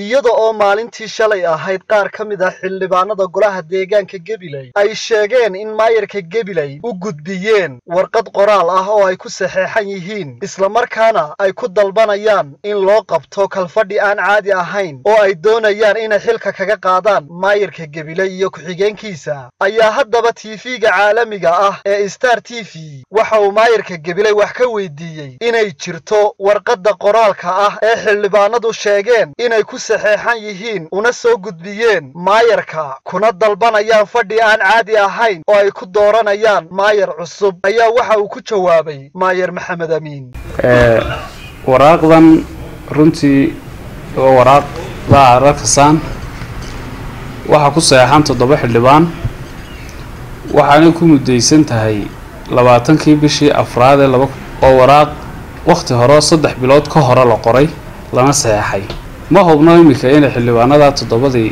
iyada oo maalintii shalay ahayd qaar ka mid ah xildhibaanada golaha deegaanka gebiley ay sheegeen in maayarka gebiley u gudbiyeen warqad qoraal ah oo ay ku saxeexan yihiin islamarkaana ay ku dalbanayaan in loo qabto kalfadhi aan caadi ahayn oo ay doonayaan inay xilka kaga qaadaan maayarka gebiley iyo ku-xigeenkiisa ayaa haddaba tv-ga caalamiga ah ee star t v waxa uu maayarka gebiley wax ka weydiiyey inay jirto warqadda qoraalka ah ee xildhibaanadu sheegeen inay ku saxeexan yihiin una soo gudbiyeen maayarka kuna dalbanayaan fadhi aan caadi ahayn oo ay ku dooranayaan maayar cusub ayaa waxa uu ku jawaabay maayar maxamed amiin waraaqdan runtii waa waraaqda ararkasaan waxaa ku saxeexan toddoba xildhibaan waxaanay ku muddaysan tahay labaatankii bishii afraad ee laba oo waraaq wakhti hore saddex bilood ka hore la qoray lana saxeexay ma hubno iminka inay xildhibaanada toddobadii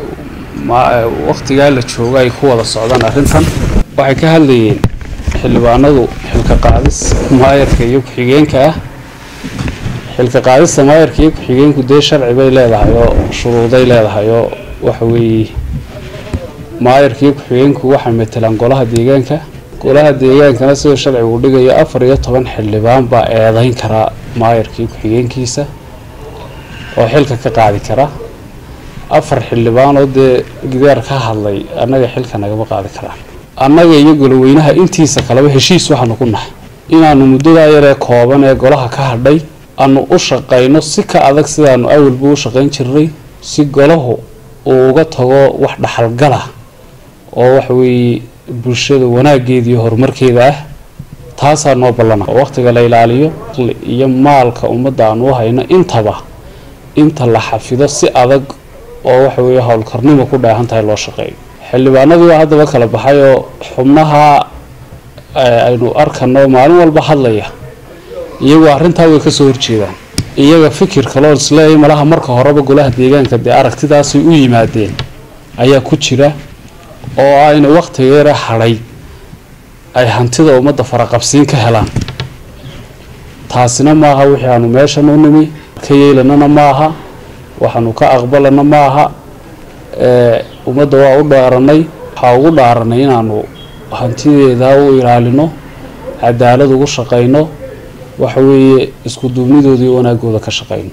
wakhtigaa la jooga ay ku wada socdaan arrintan waxay ka hadlayeen xildhibaanadu xilka qaadis maayarka iyo ku-xigeenka ah xilka qaadista maayarka iyo ku-xigeenku dee sharci bay leedahay oo shuruuday leedahay oo waxa weeye maayarka iyo ku-xigeenku waxay matelaan golaha deegaanka golaha deegaankana sidoo sharcigu dhigayo afar iyo toban xildhibaan baa eedeyn karaa maayarka iyo ku-xigeenkiisa oo xilka ka qaadi kara afar xildhibaanoo dee gidaar ka hadlay annaga xilka nagama qaadi karaan annaga iyo goloweynaha intiisa kaleba heshiis waxaanu ku nahay inaanu muddadaa yaree kooban ee golaha ka hadhay aanu u shaqayno si ka adag sidaanu awalba u shaqayn jirnay si golahu uu uga tago wax dhaxalgala oo waxa weeye bulshada wanaageeda iyo horumarkeeda ah taasaa noo ballana oo wakhtiga la ilaaliyo iyo maalka ummadda aan u hayno intaba inta la xafido si adag oo waxa weeye howlkarnimo ku dheehan tahay loo shaqeeyo xildhibaanadii waa haddaba kala baxay oo xubnaha aynu arkano maalin walba hadlaya iyagu arrintaa way kasoo horjeedaan iyaga fikir kaloo isleeyahay malaha marka horeba golaha deegaanka dee aragtidaasay u yimaadeen ayaa ku jira oo ayna wakhtiga yare hadhay ay hantida ummadda faraqabsiin ka helaan taasina maaha wixii aanu meeshan u nimi ka yeelanana maaha waxaanu ka aqbalana maaha ummadda waa u dhaaranay waxaa ugu dhaaranay inaanu hantideeda u ilaalino cadaalad ugu shaqayno waxa weeye isku duubnidooda iyo wanaagooda ka shaqayno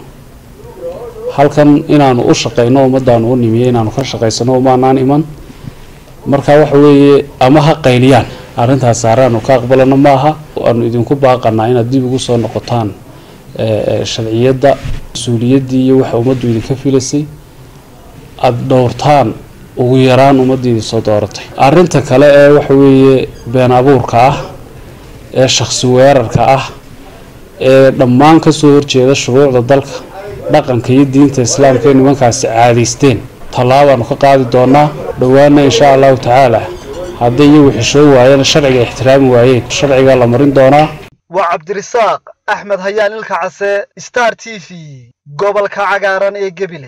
halkan inaanu u shaqayno ummaddaanu u nimiye inaanu ka shaqaysano umaanaan iman marka waxa weeye ama ha qayliyaan arrintaas saaraanu ka aqbalano maaha aanu idinku baaqanaa inaad dib ugu soo noqotaan sharciyadda mas-uuliyaddii iyo waxa ummaddu idinka filaysay aada dhowrtaan ugu yaraan ummaddiidii soo dooratay arrinta kale ee waxa weeye been abuurka ah ee shakhsi weerarka ah ee dhammaan kasoo horjeeda shuruucda dalka dhaqanka iyo diinta islaamka ee nimankaasi caadaysteen tallaabaanu ka qaadi doonaa dhowaana insha allahu tacaala hadday iyagu xishoo waayeen sharciga ixtiraami waayeen sharcigaa la marin doonaa waa cabdirisaaq axmed hayaan ilka case star t v gobolka cagaaran ee gebile